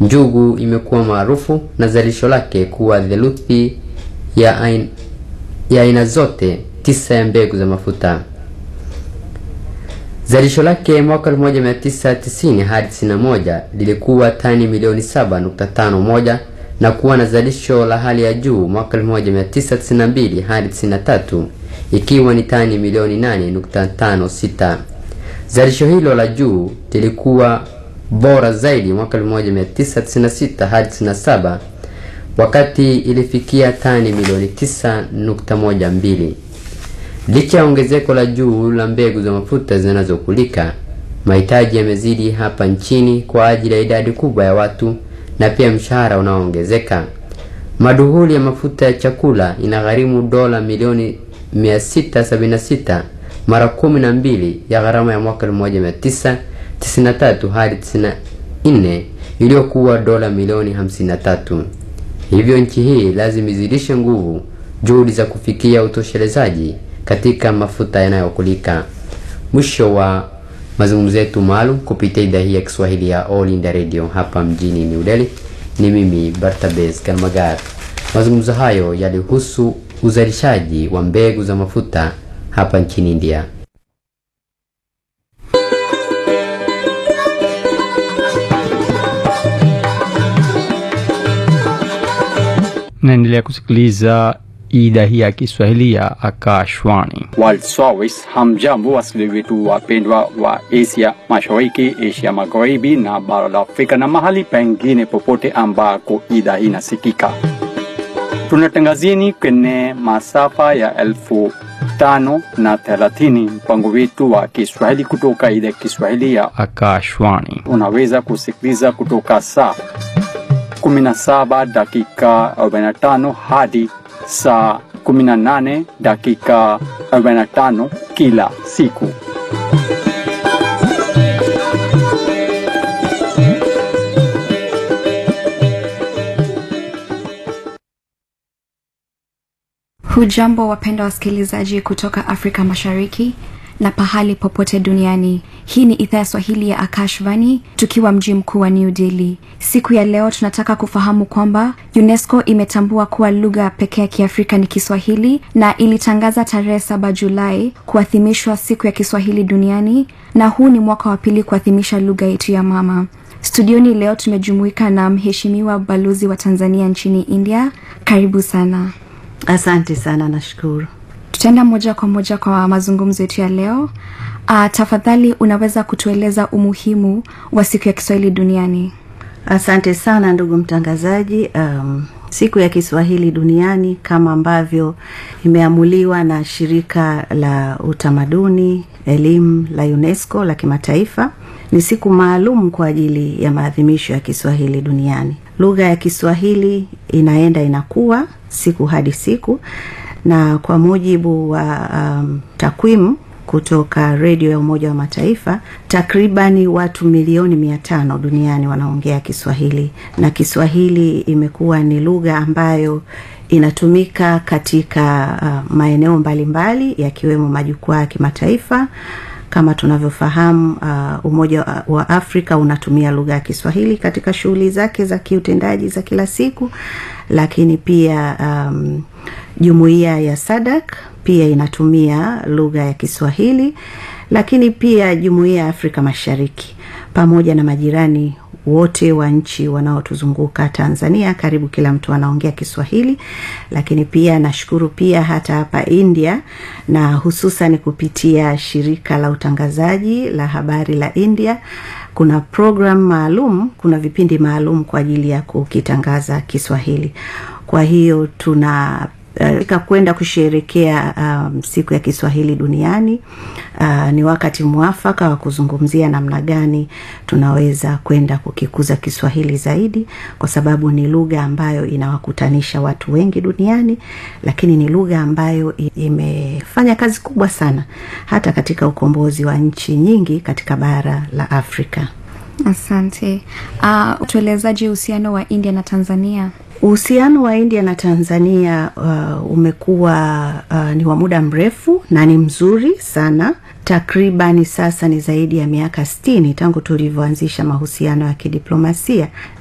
Njugu imekuwa maarufu na zalisho lake kuwa theluthi ya aina, ya aina zote tisa ya mbegu za mafuta. Zalisho lake mwaka 1990 hadi 91 lilikuwa tani milioni 7.51 na kuwa na zalisho la hali ya juu mwaka 1992 hadi 93 ikiwa ni tani milioni 8.56. Zalisho hilo la juu lilikuwa bora zaidi mwaka 1996 hadi 97 wakati ilifikia tani milioni 9.12. Licha ya ongezeko la juu la mbegu za mafuta zinazokulika, mahitaji yamezidi hapa nchini kwa ajili ya idadi kubwa ya watu na pia mshahara unaoongezeka. Maduhuli ya mafuta ya chakula inagharimu dola milioni 676 mara kumi na mbili ya gharama ya mwaka 1993 hadi 94 iliyokuwa dola milioni 53. Hivyo nchi hii lazima izidishe nguvu juhudi za kufikia utoshelezaji katika mafuta yanayokulika. Mwisho wa mazungumzo yetu maalum kupitia idhaa hii ya Kiswahili ya All India Radio hapa mjini New Delhi. Ni mimi Bartabes Kalmagar. Mazungumzo hayo yalihusu uzalishaji wa mbegu za mafuta hapa nchini India. naendelea kusikiliza idhaa hii ya Kiswahili ya Akashwani. World Service. Hamjambo wasikilizaji wetu wapendwa wa Asia Mashariki, Asia Magharibi na bara la Afrika na mahali pengine popote ambako idhaa hii inasikika. Tunatangazieni kwenye masafa ya elfu tano na thelathini mpango wetu wa Kiswahili kutoka idhaa ya Kiswahili ya Akashwani. unaweza kusikiliza kutoka saa 17 dakika 45 hadi saa 18 dakika 45 kila siku. Hujambo wapenda wasikilizaji kutoka Afrika Mashariki na pahali popote duniani. Hii ni idhaa ya Swahili ya Akashvani tukiwa mji mkuu wa New Delhi. Siku ya leo tunataka kufahamu kwamba UNESCO imetambua kuwa lugha pekee ya Kiafrika ni Kiswahili na ilitangaza tarehe saba Julai kuadhimishwa siku ya Kiswahili duniani na huu ni mwaka wa pili kuadhimisha lugha yetu ya mama. Studioni leo tumejumuika na mheshimiwa balozi wa Tanzania nchini India. Karibu sana. Asante sana, nashukuru. Tutaenda moja kwa moja kwa mazungumzo yetu ya leo. Uh, tafadhali unaweza kutueleza umuhimu wa siku ya Kiswahili duniani? Asante sana ndugu mtangazaji. Um, siku ya Kiswahili duniani kama ambavyo imeamuliwa na shirika la utamaduni elimu la UNESCO la kimataifa ni siku maalum kwa ajili ya maadhimisho ya Kiswahili duniani. Lugha ya Kiswahili inaenda inakuwa siku hadi siku, na kwa mujibu wa um, takwimu kutoka redio ya Umoja wa Mataifa, takribani watu milioni mia tano duniani wanaongea Kiswahili, na Kiswahili imekuwa ni lugha ambayo inatumika katika uh, maeneo mbalimbali yakiwemo majukwaa ya kimataifa kama tunavyofahamu uh, Umoja wa Afrika unatumia lugha ya Kiswahili katika shughuli zake za kiutendaji za kila siku, lakini pia um, jumuiya ya SADC pia inatumia lugha ya Kiswahili, lakini pia jumuiya ya Afrika Mashariki pamoja na majirani wote wa nchi wanaotuzunguka Tanzania, karibu kila mtu anaongea Kiswahili. Lakini pia nashukuru pia hata hapa India, na hususan kupitia shirika la utangazaji la habari la India, kuna program maalum, kuna vipindi maalum kwa ajili ya kukitangaza Kiswahili. Kwa hiyo tuna uh, kwenda kusherekea um, siku ya Kiswahili duniani. Uh, ni wakati mwafaka wa kuzungumzia namna gani tunaweza kwenda kukikuza Kiswahili zaidi, kwa sababu ni lugha ambayo inawakutanisha watu wengi duniani, lakini ni lugha ambayo imefanya kazi kubwa sana hata katika ukombozi wa nchi nyingi katika bara la Afrika. Asante. Uh, tuelezaje uhusiano wa India na Tanzania? Uhusiano wa India na Tanzania uh, umekuwa uh, ni wa muda mrefu na ni mzuri sana. Takribani sasa ni zaidi ya miaka sitini tangu tulivyoanzisha mahusiano ya kidiplomasia